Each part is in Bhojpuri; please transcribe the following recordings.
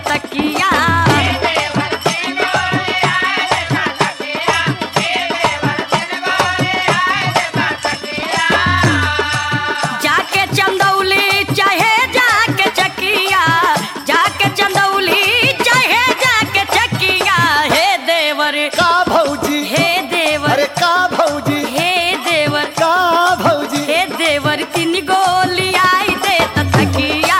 तकिया जाके चंदौली चाहे जाके चकिया जाके चंदौली चाहे जाके चकिया हे देवर का भौजी हे देवर अरे का भौजी हे देवर का भौजी हे देवर तीन गोली आई दे त तकिया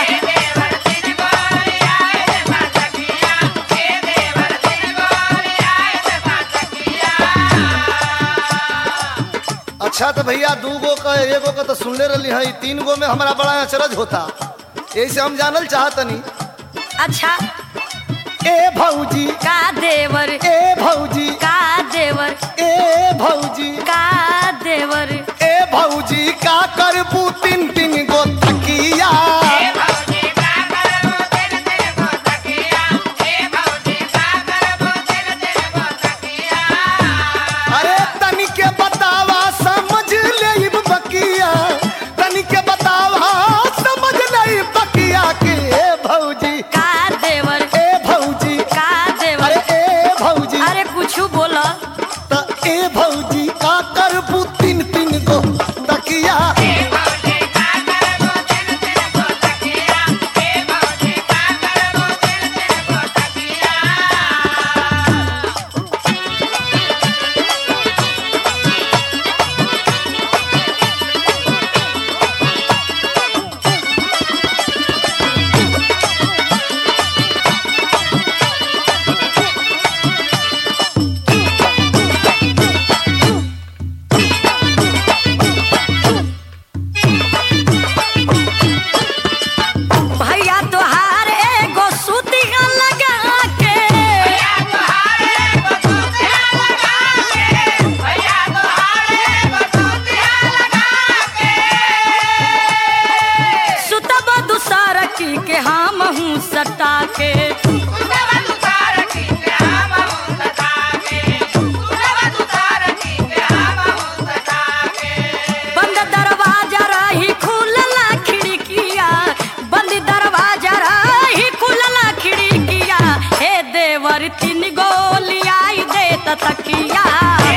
अच्छा तो भैया दू गो का एगो का तो सुनले रही है तीन गो में हमारा बड़ा अचरज होता यही से हम जानल चाहतनी अच्छा ए भौजी का देवर ए भौजी का देवर ए भौजी का देवर ए भौजी का करबू तीन तीन गो तकिया अरे तनी के बतावा समझ ले बकिया तनी के बतावा समझ ले बकिया के ए भौजी का देवर ए भौजी का देवर अरे ए भौजी अरे कुछ बोला त ए भौजी का करबू तीन तीन गो तकिया भैया तोहार एगो सुतिया लगा के सुतब दूसर की के हम हूँ सटा के बंद दरवाजा रही खुलला खिड़किया बंद दरवाजा रही खुलला खिड़किया हे देवर तीन गोली आई दे त तकिया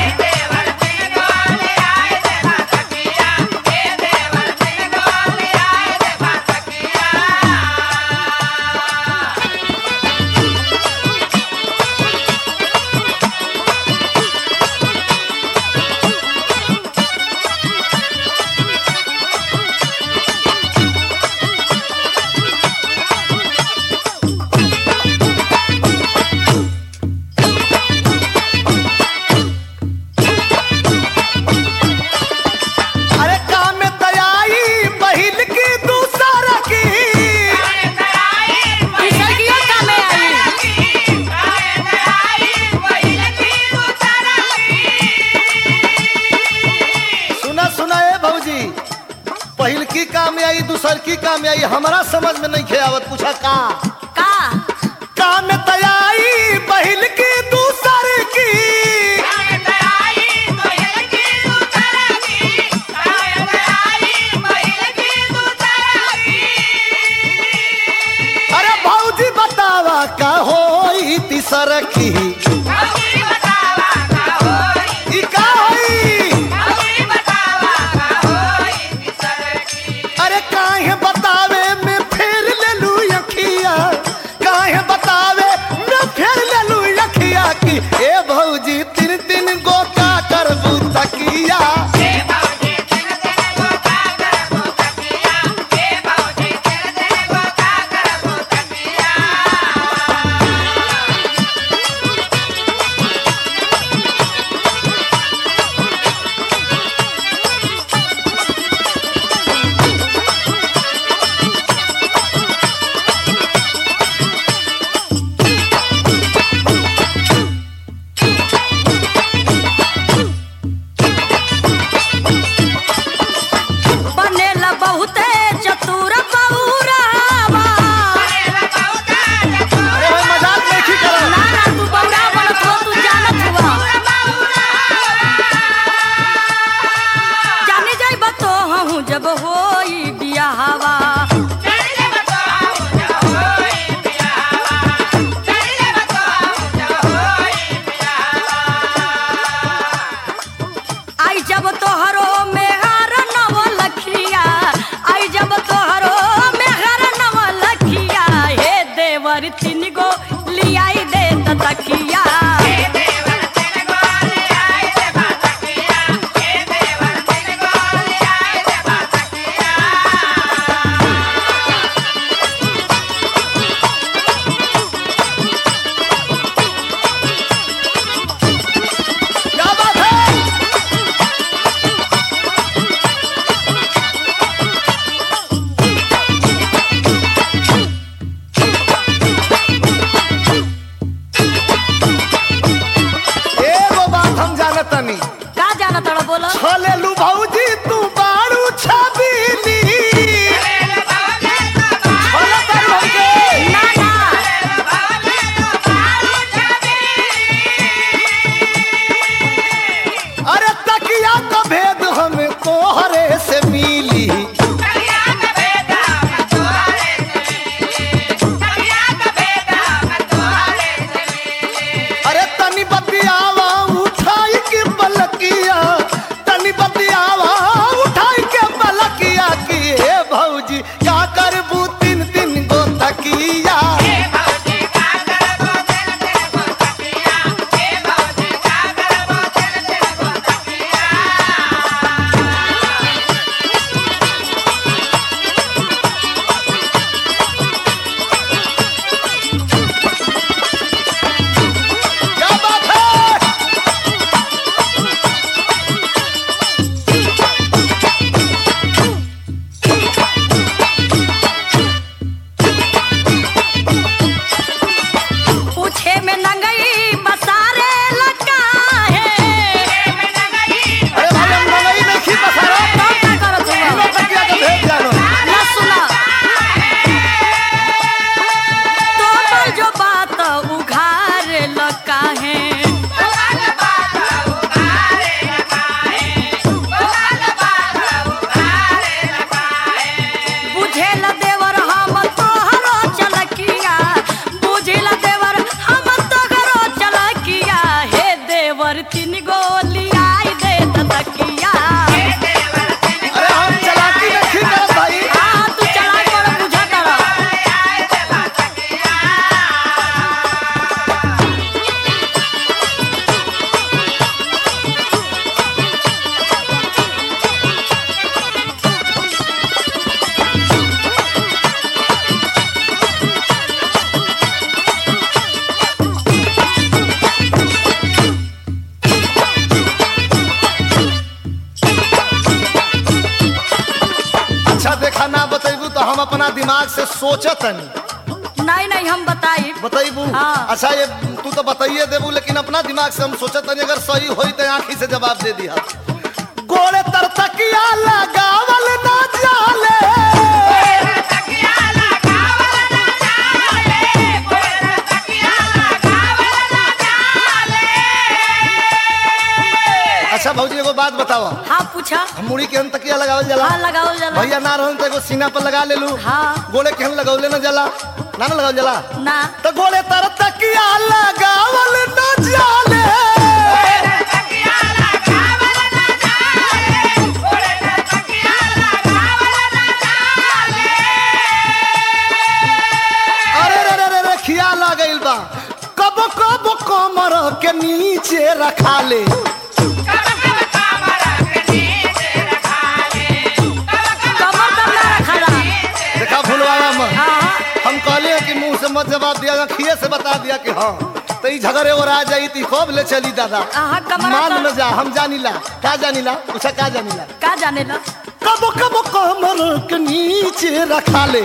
अरे काम में दयाई बहिल की दूसरा की किसकियो का में आई सुना सुना ए भौजी पहिल की काम में आई दूसर की काम में आई हमारा समझ में नहीं खे आवत पूछा का का काम में दयाई बहिल की दूसर की अरे भौजी बतावा का होई तीसर की ई का होई अरे काहे बतावे में फेर ले लू अखिया काहे बतावे में फेर ले लू अखिया की ए भौजी तीन तीन गो का करबू तकिया देवर तीन गो लियाई दे तकिया क्या बात है एगो बात हम जानत तनी का जाना तोड़ा बोलो छलेलू भौजी तू बारू छबीली छले तारू हमके ना ना अरे तकिया का भेद हमें तोहरे से मिली अरे तनी बतियावा उठाई के पलकिया तनी बतियावा उठाई के पलकिया की हे भौजी का करबू तीन तीन गो तकिया क्या बात है पूछे में नंगई बसारे लगा है अरे भाई हम मंगई नहीं खी पसारा तब का करत हुआ तीनों तकिया का भेद जानो ना सुना तो पर जो बात उघार लगा है बुझेल देवर हम तोहरो चलकिया बुझेल देवर हम तोहरो चलकिया हे देवर तीन गोली आई दे तकिया अरे हम चलाकी नहीं खी करत भाई हाँ तू चला कर बुझा कर अच्छा देखा ना बतेबू तो हम अपना दिमाग से सोचत हनी नहीं नहीं हम बताई बतेबू हाँ। अच्छा ये तू तो बताइए देबू लेकिन अपना दिमाग से हम सोचत हनी अगर सही होई तो आंखी से जवाब दे दिया गोड़े तर तकिया लगावल ना जाले अच्छा भौजी एगो बात बताओ हाँ पूछा हम मुड़ी के हम तकिया लगावल जाला हाँ लगाओ जला भैया ना रहन तो एगो सीना पर लगा लेलू हाँ गोड़े के हम लगौले ना जाला ना ना लगावल जाला ना तो गोड़े तर तकिया लगावल ना जाले अरे रे रे रे रे खिया लगइल बा कब कब कमर के नीचे रखा ले कमर तब ना रखला देखा भूलवाया मत हाँ हम कहले हैं कि मुंह से मत जवाब दिया खिए से बता दिया कि हाँ तो ई झगड़े और आ जाई ती कब ले चली दादा आहा, कमरा मान पर- में जा हम जानिला का जानिला उसे का जानिला का जाने ला कब कब कमर के नीचे रखा ले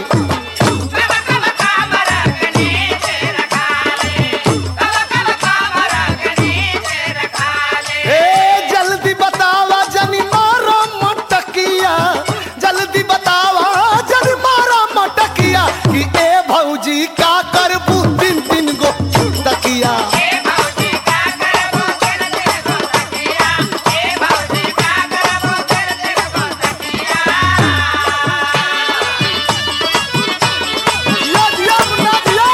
ए जल्दी बतावा जनी मारा मटकिया जल्दी बतावा जनी मारा मटकिया कि ए भौजी का करबू तीन तीन गो तकिया दिया दिया मुन्ना दिया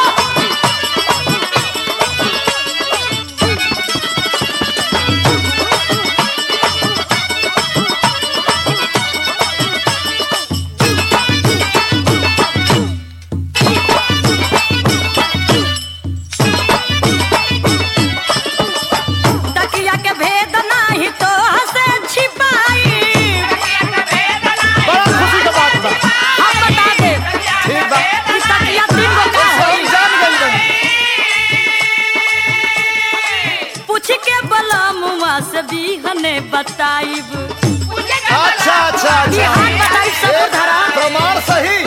अपने बताइब अच्छा अच्छा अच्छा बिहान बताई सब ए, धरा प्रमाण सही